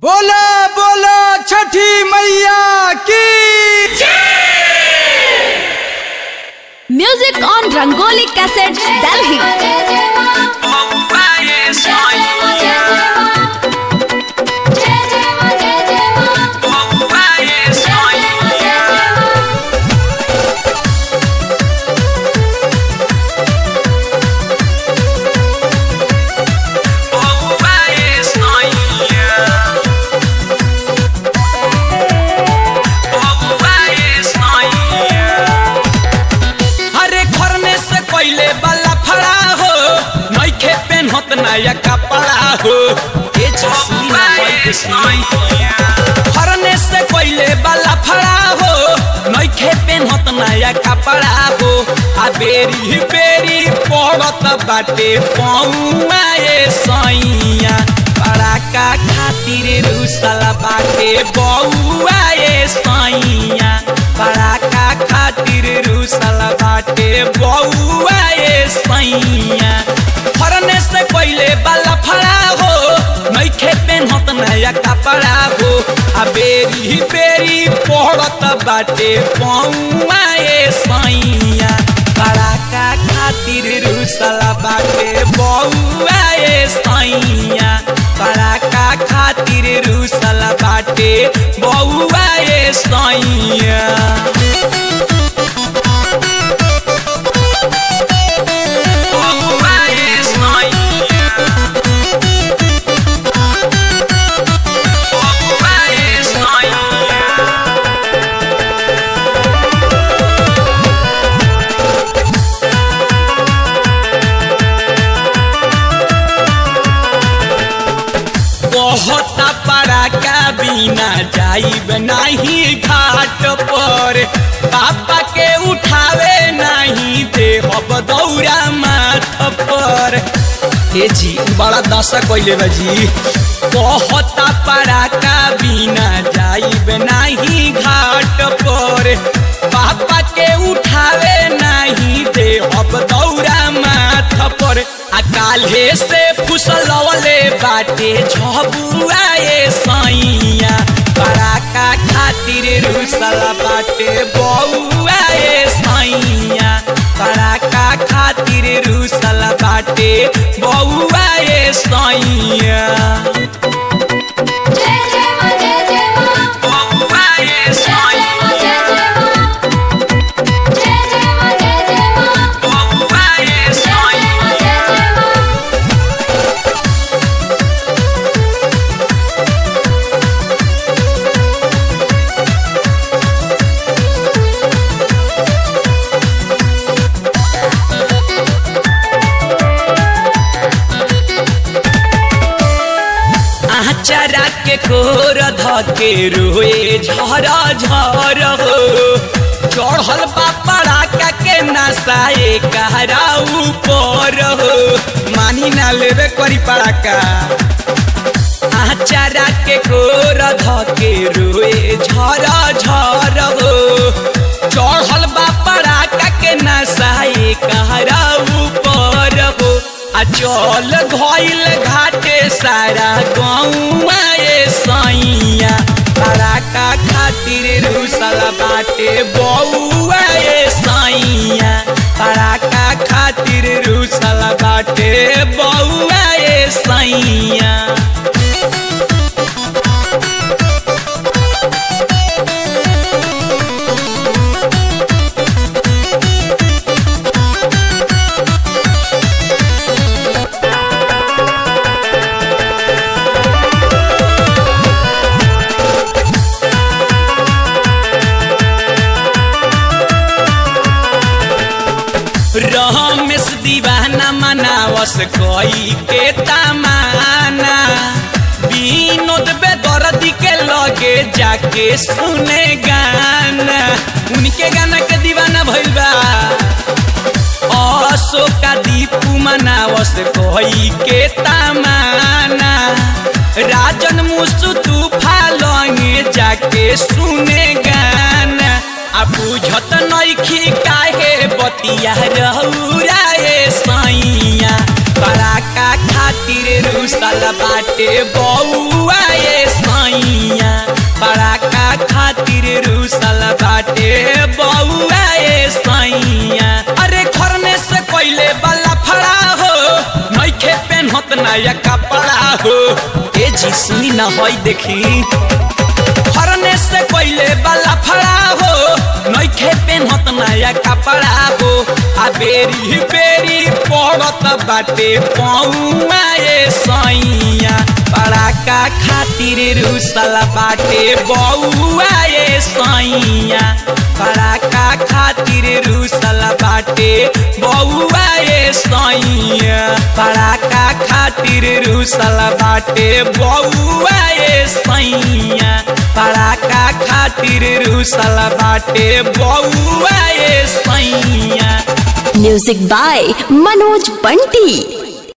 बोला बोला छठी मैया की Music on Rangoli Cassettes, Delhi. हरे खरने से पहले वाला फड़ा हो नइखे पेन्हत नया कपड़ा हो ए झसी ना खरने से पहले वाला फड़ा हो नइखे पेन्हत नया कपड़ा हो आ बेरी बेरी पड़त बाटे पौआ ए सैया पड़ाका खातिर रुसला बाटे बौआ ए सैया पड़ाका खातिर रुसला बाटे बौआ ए सैया फरने से पहले वाला फड़ा हो नइखे पेन्हत नया कपड़ा हो आ बेरी बेरी पड़त बाटे पौआ ए सैया पड़ाका खातिर रुसला बाटे बौआ ए सैया पड़ाका खातिर रुसला बाटे बौआ ए सैया बहुत पड़ाका बिना जाइब नहीं घाट पर पापा के उठावे नहीं देहब दौरा माथ पर ए जी बड़ा दशा कैले बा जी बहुत पड़ाका बिना जाइब नहीं घाट पर पापा के उठावे नहीं देहब दौरा माथ पर आ काल्हे से फुसलवले बाटे झबुआ ए सैया पड़ाका खातिर रुसला बाटे बौआ ए सैया पड़ाका खातिर रुसला बाटे बौआ ए सैया बौआ ए सैया बौआ ए सैया आचारा के कोर धके रोए झर झर हो चढ़ल बापड़ा का के नसाए कहरा ऊपर हो मानी ना लेवे करी पड़ाका आचारा के कोर धके रोए झर झर हो चढ़ल बापड़ा का के नसाए कहरा ऊपर हो आ चल घइल घाटे सारा गौआ ए सैया पड़ाका खातिर रुसला बाटे बौआ ए सैया पड़ाका खातिर रुसला बाटे बौआ ए सैया रमेश दीवाना मनावस कोई के तमाना विनोद बेदर्दी के लगे जाके सुने गाना उनके गाना के दीवाना भइल बा अशोका दीपू मनावस कोई के तमाना राजन मुसु तूफा लंगे जाके सुने गाना आ बुझत नइखी काहे बतिया रहुरा ए सैया पड़ाका खातिर रुसल बाटे बौआ ए सैया बाटे बउआ ए सैया अरे खरने से पहले बाला फड़ा हो नइखे पेन्हत नया कपड़ा हो ए जी सुनी ना होई देखी खरने से पहले बाला फड़ा हो नइखे पेन्हत नया कपड़ा हो आ बेरी बेरी पड़त बाटे पौआ ए सैया पड़ाका खातिर रुसल बाटे बउआ ए सैया पड़ाका खातिर रुसल बाटे बउआ ए सैया पड़ाका खातिर रुसल बाटे बउआ ए सैया पड़ाका खातिर रुसल बाटे बउआ ए सैया म्यूजिक बाय मनोज बंटी